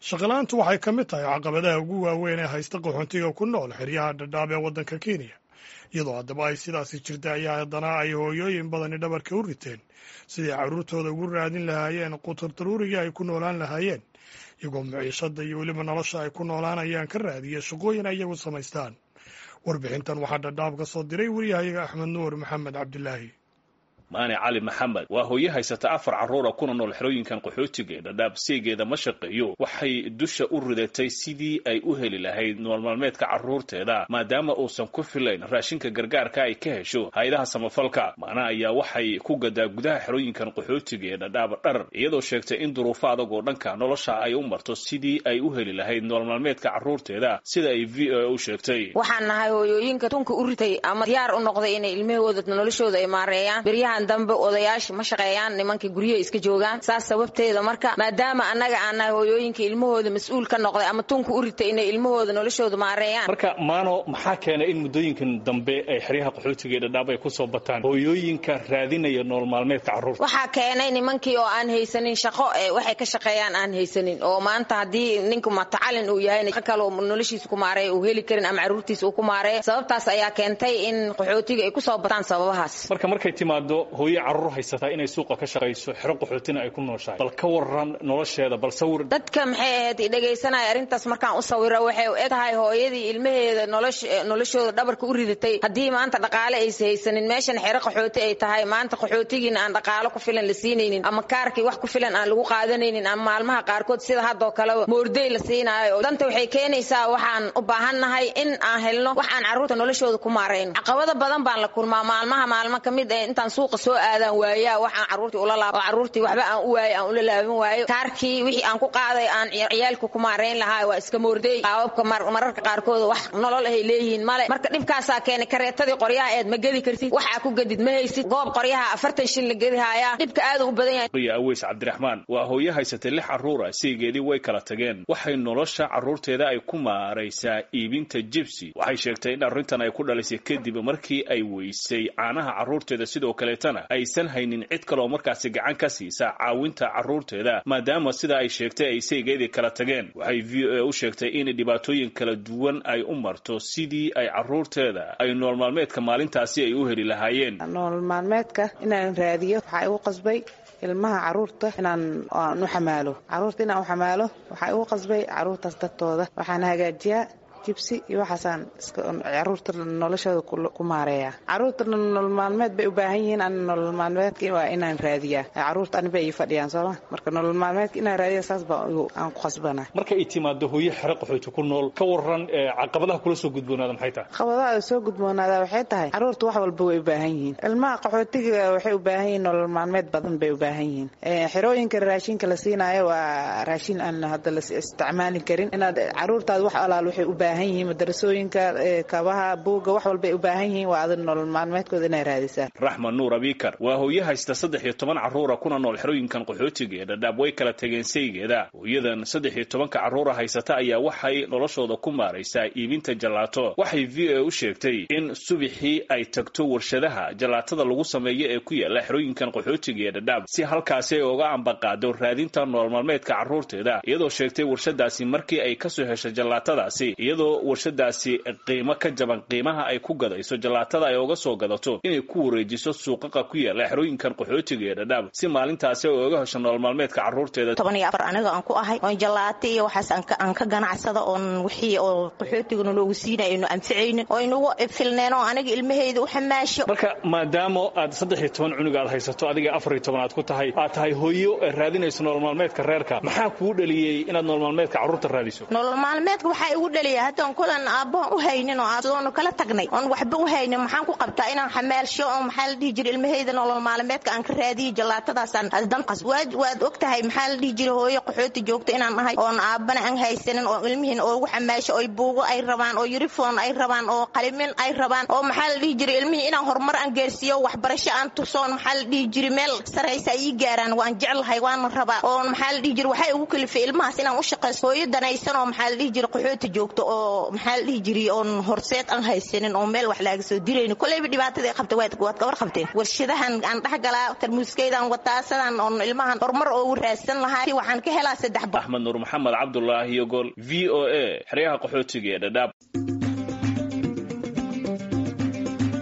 shaqalaantu waxay ka mid tahay caqabadaha ugu waaweyn ee haysta qaxoontiga ku nool xeryaha dhadhaab ee waddanka kenya iyadoo haddaba ay sidaasi jirta ayaa haddana ay hooyooyin badani dhabarka u riteen sidai carruurtooda ugu raadin lahaayeen qutur daruurigii ay ku noolaan lahaayeen iyagoo maciishada iyo weliba nolosha ay ku noolaanayaan ka raadiya shaqooyin ay iyagu samaystaan warbixintan waxaa dhadhaab ka soo diray wariyahayaga axmed nuur maxamed cabdilaahi maane cali maxamed waa hooye haysata afar carruura kuna nool xerooyinkan qaxootiga ee dhadhaab seegeeda ma shaqeeyo waxay dusha u ridatay sidii ay u heli lahayd nool maalmeedka carruurteeda maadaama uusan ku filayn raashinka gargaarka ay ka hesho hay-adaha samafalka maana ayaa waxay ku gadaa gudaha xerooyinkan qaxootiga ee dhadhaab dhar iyadoo sheegtay in duruufo adag oo dhanka nolosha ay u marto sidii ay u heli lahayd nool maalmeedka carruurteeda sida ay v o a u sheegtay waxaan nahay hooyooyinka tunka u ritay ama diyaar u noqday inay ilmahooda noloshooda ay maareeyaan dambe odayaasha ma shaqeeyaan nimanka guryaha iska joogaan saas sababteeda marka maadaama annaga aan nahay hooyooyinka ilmahooda mas-uul ka noqday ama tunka u ritay inay ilmahooda noloshooda maareeyaan marka maano maxaa keenay in muddooyinkan dambe ay xeryaha qaxootiga ee dhadhaab ay kusoo bataan hooyooyinka raadinaya nool maalmeedka carruurta waxaa keenay nimankii oo aan haysanin shaqo ee waxay ka shaqeeyaan aan haysanin oo maanta haddii ninku matacalin uu yahay kaloo noloshiisa ku maareeya uu heli karin ama carruurtiisa uu ku maareeyo sababtaas ayaa keentay in qaxootiga ay kusoo bataan sababahaas marka markay timaado hooye carruur haysataa inay suuqa ka shaqayso xero qaxootina ay ku nooshahay bal ka waran nolosheeda bal sawir dadka maxay ahayd dhegaysanaya arrintaas markaan u sawiro waxay u eg tahay hooyadii ilmaheeda noloshooda dhabarka u ridatay haddii maanta dhaqaale aysa haysanin meeshan xero qaxooti ay tahay maanta qaxootigiina aan dhaqaalo ku filan la siinaynin ama kaarkii wax ku filan aan lagu qaadanaynin ama maalmaha qaarkood sida haddoo kaleba moorday la siinaayo danta waxay keenaysaa waxaan u baahannahay in aan helno wax aan carruurta noloshooda ku maarayno caqabado badan baan la kulmaa maalmaha maalmo ka mid ee intaan suuqa soo aadaan waayaa wax aan carruurtii ula laabo oo carruurtii waxba aan u waayo aan ula laaban waayo kaarkii wixii aan ku qaaday aan ciyaalka ku maarayn lahaa waa iska moorday qaababka mararka qaarkood wax nolol ahay leeyihiin male marka dhibkaasaa keenay kareetadii qoryaha eed ma gedi kartid waxaa ku gedid ma haysid goob qoryaha afartan shin la gedi haayaa dhibka aad u badan yahay riya aweys cabdiraxmaan waa hooye haysatay lix carruura siigeedii way kala tageen waxay nolosha carruurteeda ay ku maaraysaa iibinta jibsi waxay sheegtay in arrintan ay ku dhalisay kadib markii ay weysay caanaha carruurteeda sidoo kaleetana aysan haynin cid kaleoo markaasi gacan ka siisa caawinta carruurteeda maadaama sida ay sheegtay ay saygeedii kala tageen waxay v o a u sheegtay in dhibaatooyin kala duwan ay u marto sidii ay carruurteeda ay nool maalmeedka maalintaasi ay u heli lahaayeen nool maalmeedka inaan raadiyo waxaa igu qasbay ilmaha carruurta inaan aan u xamaalo carruurta inaan u xamaalo waxaa igu qasbay carruurtaas dadtooda waxaan hagaajiyaa jibsi iyo waxaasaan caruurta noloshooda ku maareeya caruurta nolol maalmeed bay u baahan yihiin an nolol maalmeedka waa inaan raadiyaa caruurta aniba ii fadhiyaan sooma marka nolol maalmeedka inaan raadiya saas baa aan ku khasbana marka ay timaado hooye xero qaxooti ku nool ka waran caqabadaha kula soo gudboonaada maxay tahay caqabadaha soo gudboonaada waxay tahay caruurta wax walba way u baahan yihiin ilmaha qaxootiga waxay u baahan yihiin nolol maalmeed badan bay u baahan yihiin xerooyinka raashinka la siinaayo waa raashin aan hadda la isticmaali karin inaad caruurtaada wax alaal waxay u baahan yihiin madarasooyinka kabaha buugga wax walbay u baahan yihiin waa adag nolol maalmeedkooda inay raadisaan raxman nuur abikar waa hooye haysta saddex iyo toban carruura kuna nool xerooyinkan qaxootiga ee dhadhaab way kala tageen saygeeda hooyadan saddex iyo tobanka carruura haysata ayaa waxay noloshooda ku maaraysaa iibinta jalaato waxay v o a u sheegtay in subixii ay tagto warshadaha jalaatada lagu sameeyo ee ku yaala xerooyinkan qaxootiga ee dhadhaab si halkaasi ay uga ambaqaado raadinta nool maalmeedka carruurteeda iyadoo sheegtay warshadaasi markii ay kasoo heshay jalaatadaasi iyadoo warshadaasi qiimo ka jaban qiimaha ay ku gadayso jalaatada ay uga soo gadato inay ku wareejiso suuqaqa ku yaala xerooyinkan qaxootiga ee dhadhaab si maalintaasi ay uga hesho nolol maalmeedka carruurteeda toban iyo afar aniga aan ku ahay oon jalaato iyo waxaas aan ka ganacsada oon wixii oo qaxootigana loogu siinay aynu anficaynin oo inugu filneen oo aniga ilmahayda u xamaasho marka maadaama aad saddex iyo toban cunug aad haysato adiga afar iyo toban aad ku tahay aad tahay hooyo raadinayso nolol maalmeedka reerka maxaa kuu dhaliyey inaad nolol maalmeedka carruurta raadiso nolol maalmeedka waxaa igu dhaliya haddaan kulan aabbahan u haynin oo adoonu kala tagnay oon waxba u haynin maxaan ku qabtaa inaan xamaalsho oo maxaa la dhihi jiray ilmahayda nolol maalmeedka aan ka raadiyo jalaatadaasaan danqas waad waad og tahay maxaa la dhihi jiray hooyo qaxooti joogta inaan nahay oon aabbana aan haysanin oo ilmihiin oogu xamaasho oy buugo ay rabaan oo yurifon ay rabaan oo qalimin ay rabaan oo maxaa la dhihi jiray ilmihii inaan horumar aan gaarsiiyo waxbarasho aan tusoon maxaa la dhihi jiray meel saraysa ay ii gaaraan waan jeclahay waana rabaa oo maxaa la dhihi jiray waxay ugu kalifay ilmahaas inaan u shaqayso hooyo danaysan oo maxaa la dhihi jiray qaxooti joogto oo oo maxaa la dhihi jiray oon horseed aan haysanin oo meel wax laaga soo dirayno koleyba dhibaatada qabta waad ka warqabteen warshadahan aan dhex galaa tarmuuskaydan wataa sidaan oon ilmahan horumar oogu raadsan lahaa waxaan ka helaa saddex axmed nuur maxamed cabdulaahi yogol v o a xeryaha qaxootiga ee dhadhaab